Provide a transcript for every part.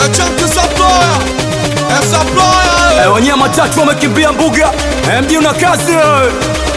Chunky Supplier. Eh, Supplier. Eh, wenyewe matatu wamekimbia mbuga Eh, mji una kazi eh.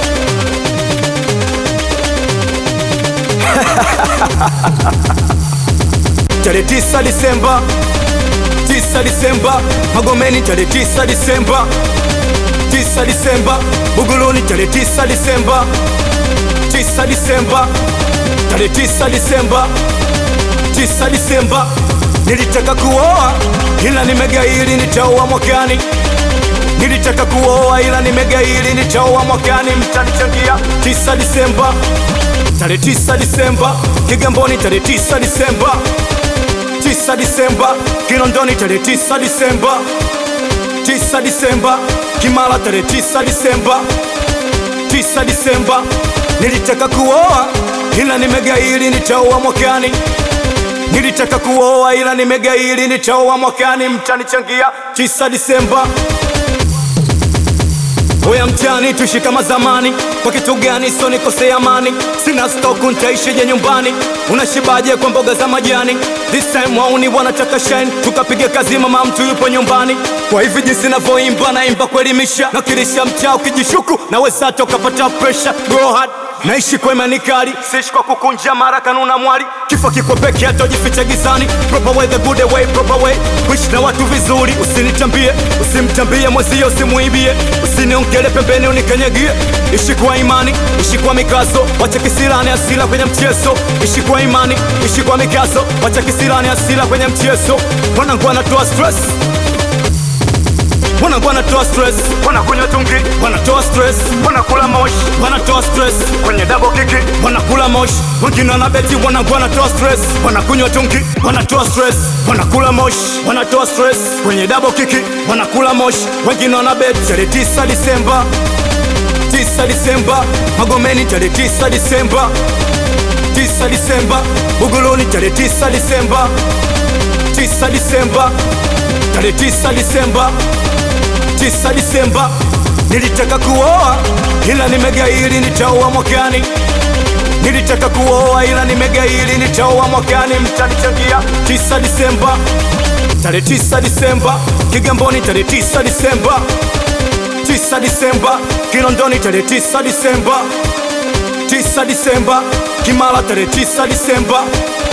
tarehe tisa Disemba, tisa Disemba, Magomeni tarehe tisa Disemba, tisa Disemba, Buguruni tarehe tisa Disemba, tisa Disemba, tarehe tisa Disemba, tisa Disemba. Nilitaka kuoa ila nimegairi, nitaoa mwakani. Nilitaka kuoa ila nimegairi, nitaoa mwakani. Mtanichangia tisa Disemba, tarehe tisa Disemba, Kigamboni tarehe tisa Disemba, tisa Disemba, Kinondoni tarehe tisa Disemba, tisa Disemba, Kimara tarehe tisa Disemba, tisa Disemba. Nilitaka kuoa ila nimegairi, nitaoa mwakani. Nilitaka kuoa ila nimegairi, nitaoa mwakani. Mtanichangia tisa Disemba. Oya mtani tuishi kama zamani, kwa kitu gani so nikose amani? Sina stoku ntaishije nyumbani? Unashibaje kwa mboga za majani? This time wauni wanataka shine, tukapiga kazi, mama mtu yupo nyumbani. Kwa hivi jinsi navyoimba, naimba kuelimisha, nakilisha mtaa, ukijishuku naweza hata ukapata pressure. Go hard Naishi kwa imani kali, siishi kwa kukunja mara kanuna mwali. Kifo kiko peke hata ujifiche gizani. Proper way, the good way, proper way. Kuishi na watu vizuri, usinitambie, usimtambie mwezio, usimuibie, usiniongele pembeni, unikanyagie. Ishi kwa imani, ishi kwa mikazo, wacha kisirani asila kwenye mchezo. Ishi kwa imani, ishi kwa mikazo, wacha kisirani asila kwenye mchezo. Wanangu wanatoa stress Wanangu wanatoa stress, wanakunywa tungi, wanatoa stress, wanakula moshi, wanatoa stress kwenye double kiki, wanakula moshi, wengine wanabeti, wanangu wanatoa stress, wanakunywa tungi, wanatoa stress, wanakula moshi, wanatoa stress kwenye double kiki, wanakula moshi, wengine wanabeti. Tarehe tisa Disemba, tisa Disemba, Magomeni tarehe tisa Disemba, tisa Disemba, Buguruni tarehe tisa Disemba, tisa Disemba, tarehe tisa Disemba tisa Disemba. Nilitaka kuoa ila nimegairi, nitaoa mwakani. Nilitaka kuoa ila nimegairi, nitaoa mwakani. Mtanichangia tisa Disemba, tarehe tisa Disemba, Kigamboni tarehe tisa Disemba, tisa Disemba, Kinondoni tarehe tisa Disemba, tisa Disemba, Kimara tarehe tisa Disemba,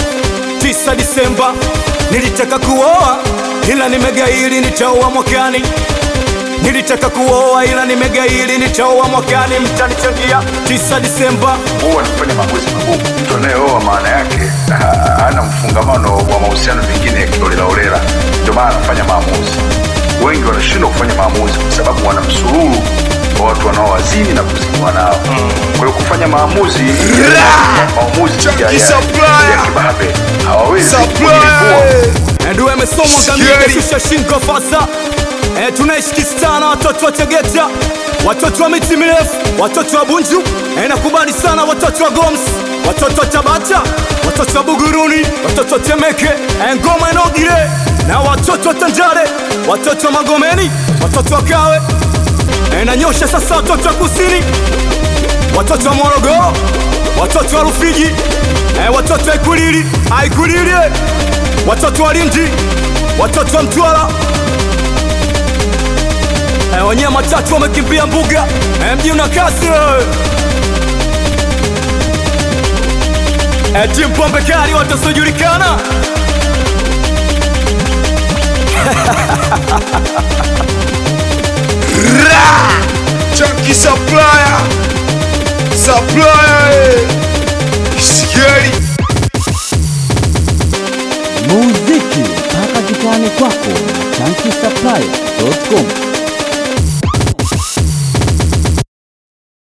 tisa Disemba. Nilitaka kuoa ila nimegairi, nitaoa mwakani. Nilitaka kuoa ila nimegairi, nitaoa mwakani. Mtanichangia tisa Disemba. huwa anafanya maamuzi magumu. Mtu anayeoa maana yake ha- hana mfungamano wa mahusiano mengine ya kiolelaolela, ndio maana anafanya maamuzi. Wengi wanashindwa kufanya maamuzi kwa sababu wana msururu wa watu wanaowazini na kuziniwa nao. Kwa hiyo kufanya maamuzi maamuzi ya- ya- Chunky Supplier. ya kibabe hawawezi Supplier. kujilipua. Ndio amesomwa Scary. kamili shusha shingo fasa. Eh, tunaishi kistana watoto wa Tegeta, watoto wa miti mirefu, watoto wa Bunju. Eh, nakubali sana watoto wa Goms, watoto wa Tabata, watoto wa Buguruni, watoto wa Temeke, eh, ngoma inogire na watoto wa Tanjare, watoto wa Magomeni, watoto wa Kawe. Eh, nanyosha sasa watoto wa Kusini, watoto wa Morogoro, watoto wa Rufiji, eh, watoto wa Ikulili, Aikulili, eh, watoto wa Lindi, watoto wa Mtwara. Eh, wenyewe matatu wamekimbia mbuga, eh, mji una kasi eh. Eh, timu pombe kali watasiojulikana Chunky Supplier. Supplier. eh. Scary. muziki mpaka kitani kwako na chanki supply.com